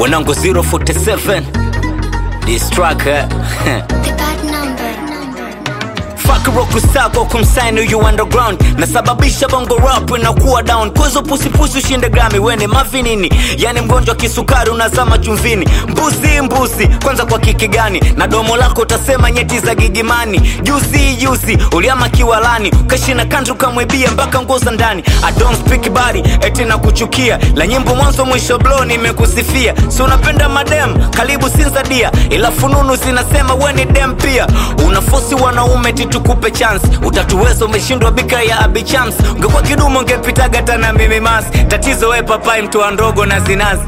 wanangu 047 this track eh? The bad number. Fuck rock star kwa kumsign you underground nasababisha bongo rap inakuwa down kwezo pusipusi ushinde grami wene mavinini yani mgonjwa kisukari unazama chumvini mbuzi mbuzi kwanza kwa kiki gani na domo lako utasema nyeti za gigimani juzi juzi uliama kiwalani ukashina kantu kamwibia mpaka nguo za ndani I don't speak body eti na kuchukia la nyimbo mwanzo mwisho blo nimekusifia si unapenda madem karibu sinzadia ila fununu zinasema we ni dem pia unafosi wanaume titukupe chance utatuweza umeshindwa bika ya abichams ungekuwa kidumu ungepitaga hata na mimi mas tatizo we papai mtoa ndogo na zinazi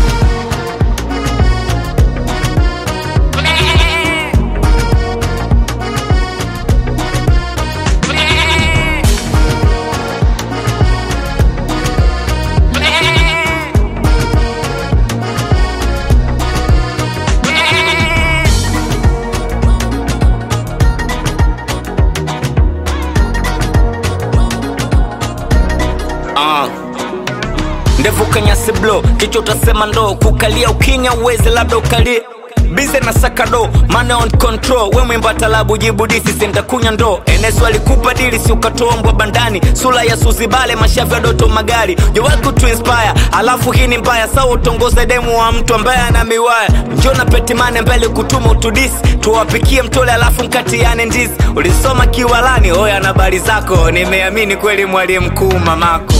Ah. ndevu kanyasi blo kichwa utasema ndo kukalia ukinya uweze labda ukalie bize na sakado mane on control we mwimba talabu jibu disi sentakunya ndo enesu alikupa dili si ukatoa mbwa bandani sura ya suzibale mashavu ya doto magari jowaku to inspire alafu hii ni mbaya sawa utongoze demu wa mtu ambaye ana miwaya njona petimane mbele kutuma utudisi tuwapikie mtole alafu mkatiane ndizi ulisoma kiwalani oya na habari zako nimeamini kweli mwalimu mkuu mamako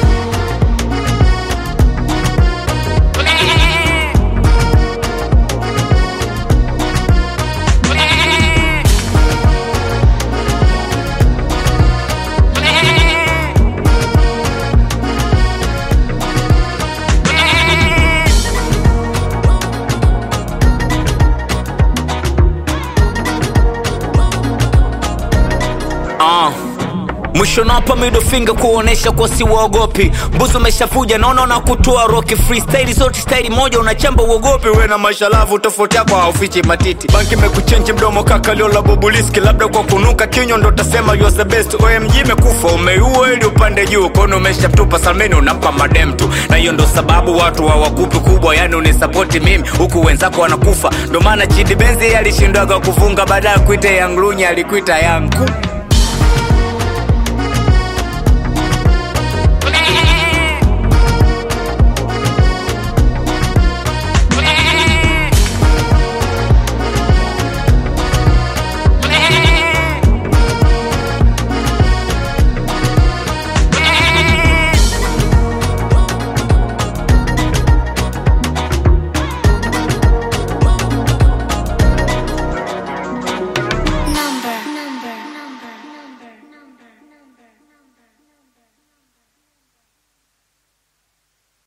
Ah. mwisho napa middle finger kuonesha kwa si waogopi mbuzi umeshafuja naona na kutoa roki freestyle zote staili moja unachamba uogopi we na mashalavu tofauti yako haufichi matiti banki imekuchenji mdomo kaka liola bobuliski labda kwa kunuka kinywa ndo tasema you are the best omg imekufa umeiua ili upande juu kono umeshatupa salmeni unampa madem tu na hiyo ndo sababu watu hawakupi kubwa yani unisapoti mimi huku wenzako wanakufa ndo maana chidi benzi alishindwaga kufunga baada ya kuita yanglunya alikuita yangu